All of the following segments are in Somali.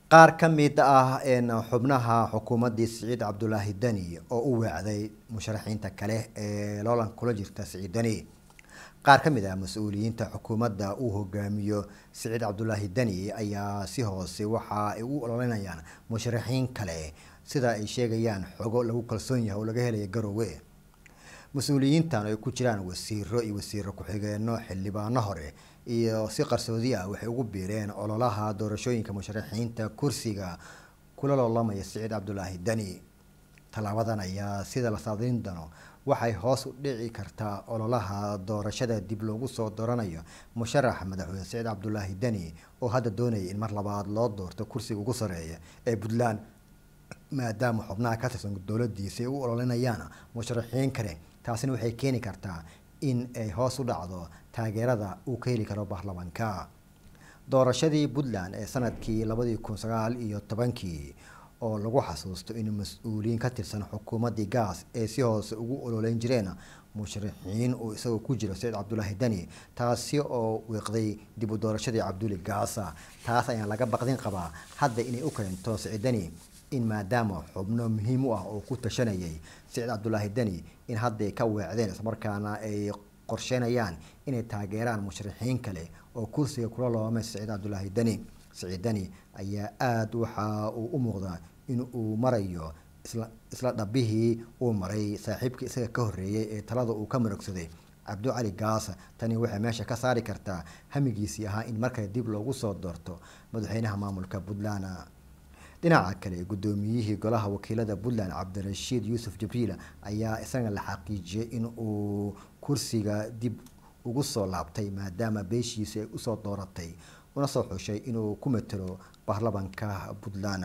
qaar ka mid ah xubnaha xukuumaddii siciid cabdulaahi deni oo u weecday musharaxiinta kale ee loolan kula jirta siciid deni qaar ka mid ah mas-uuliyiinta xukuumadda uu hogaamiyo siciid cabdulaahi deni ayaa si hoose waxa ay u ololinayaan musharaxiin kale sida ay sheegayaan xogo lagu kalsoon yahay oo laga helaya garoowe mas-uuliyiintan ay ku jiraan wasiiro iyo wasiiro ku-xigeenno xildhibaano hore iyo si qarsoodi ah waxay ugu biireen ololaha doorashooyinka musharaxiinta kursiga kula loolamaya siciid cabdulaahi deni tallaabadan ayaa sida la saadin dano waxay hoos u dhici kartaa ololaha doorashada dib loogu soo dooranayo musharax madaxweyne siciid cabdulaahi deni oo hadda doonaya in mar labaad loo doorto kursiga ugu sareeya ee puntland maadaama xubnaha ka tirsan dowladiisa ay u ololinayaan musharaxiin kale taasina waxay keeni kartaa in ay hoos u dhacdo taageerada uu ka heli karo baarlamaanka doorashadii puntland ee sanadkii labadii kun sagaal iyo tobankii oo lagu xasuusto in mas-uuliyiin ka tirsan xukuumaddii gaas ay si hoose ugu ololeyn jireen musharaxiin uu isagoo ku jiro saciid cabdulaahi deni taasi oo wiiqday dib u doorashadii cabduli gaasa taas ayaa laga baqdin qabaa hadda inay u keento siciid deni in maadaama xubno muhiim u ah oo ku tashanayay siciid cabdulaahi deni in hadday ka weecdeen islamarkaana ay qorsheynayaan inay taageeraan musharaxiin kale oo kursiga kula loomay siciid cabdulaahi deni siciid deni ayaa aada waxa uu u muuqdaa in uu marayo isla isla dhabihii uu maray saaxiibkii isaga ka horreeyay ee talada uu ka marogsaday cabdu cali gaasa tani waxay meesha ka saari kartaa hamigiisii ahaa in markale dib loogu soo doorto madaxweynaha maamulka puntland dhinaca kale guddoomiyihii golaha wakiilada puntland cabdirashiid yuusuf jibriil ayaa isagana la xaqiijiyay in uu kursiga dib ugu soo laabtay maadaama beeshiisi ay usoo dooratay una soo xushay inuu ku matelo baarlamanka puntland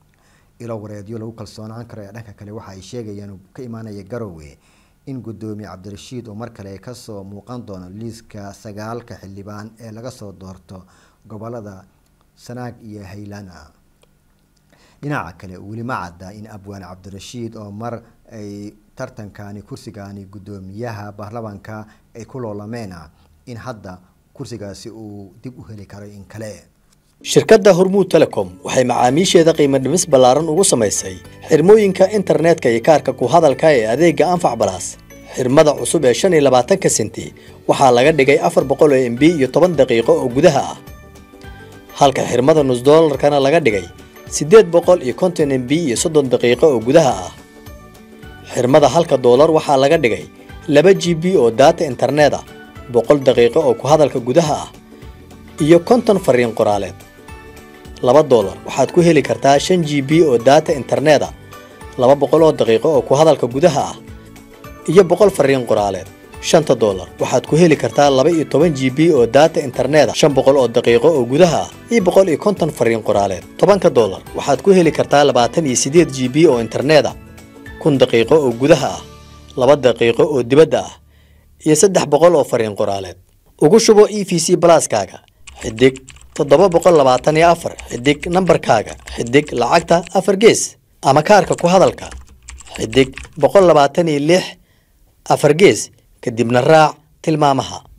ilo wareedyo lagu kalsoonaan karo ee dhanka kale waxa ay sheegayaan ka imaanaya garowe in guddoomiye cabdirashiid uu mar kale kasoo muuqan doono liiska sagaalka xildhibaan ee laga soo doorto gobolada sanaag iyo haylana dhinaca kale weli ma cadda in abwaan cabdirashiid oo mar ay tartankani kursigani guddoomiyaha baarlamanka ay ku loolameen in hadda kursigaasi uu dib u heli karo in kale shirkadda hormuud telecom waxay macaamiisheeda qiimo dhimis ballaaran ugu samaysay xirmooyinka internetka iyo kaarka ku hadalka ee adeegga anfac balaas xirmada cusub ee shan iyo labaatanka senti waxaa laga dhigay afar boqol oo m b iyo toban daqiiqo oo gudaha ah halka xirmada nus doolarkana laga dhigay siddeed boqol iyo konton m b iyo soddon daqiiqo oo gudaha ah xirmada halka doolar waxaa laga dhigay laba g b oo daata internet ah boqol daqiiqo oo ku hadalka gudaha ah iyo konton fariin qoraaleed laba doolar waxaad ku heli kartaa shan g b oo daata internet ah laba boqol oo daqiiqo oo ku hadalka gudaha ah iyo boqol fariin qoraaleed shanta doolar waxaad ku heli kartaa laba iyo toban g b oo daata internet ah shan boqol oo daqiiqo oo gudaha ah iyo boqol iyo konton fariin qoraaleed tobanka doolar waxaad ku heli kartaa labaatan iyo siddeed g b oo internet ah kun daqiiqo oo gudaha ah laba daqiiqo oo dibadda ah iyo saddex boqol oo fariin qoraaleed ugu shubo e v c balaaskaaga xidig toddoba boqol labaatan iyo afar xidig nambarkaaga xidig lacagta afar gees ama kaarka ku hadalka xidig boqol labaatan iyo lix afar gees kadibna raac tilmaamaha